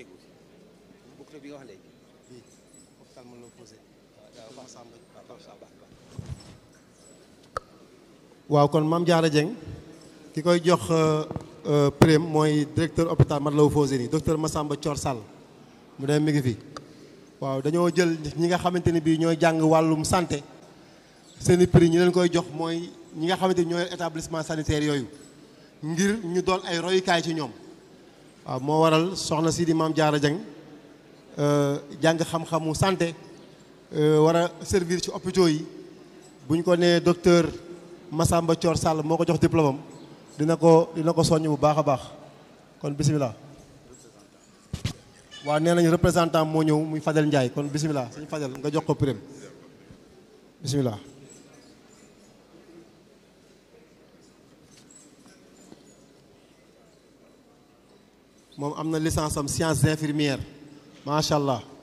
tegu bokk bi nga wax léegi bii hôpital mën na posé waaw baax Massamba baax baax baax waaw kon Mame Diarra Dieng ki koy jox prime mooy directeur hôpital Matlaboul Fawzeyni docteur Massamba Thior Sall mu dem mi ngi fi waaw dañoo jël ñi nga xamante ni bii ñooy jàng wàllum santé seeni prix ñu leen koy jox mooy ñi nga xamante ni ñooy établissement sanitaire yooyu ngir ñu doon ay royukaay ci ñoom waaw moo waral soxna si di Mame Diarra Dieng jàng xam-xamu santé war a servir ci hôpitaux yi bu ñu ko nee docteur Massamba Thior Sall moo ko jox diplôme am dina ko dina ko soññ bu baax a baax kon bisimilah. waaw nee nañu représentant moo ñëw muy Fadel Ndiaye kon bisimilah suñu Fadel nga jox ko prime bisimilah. moom am na licence am sciences infirmières macha allah.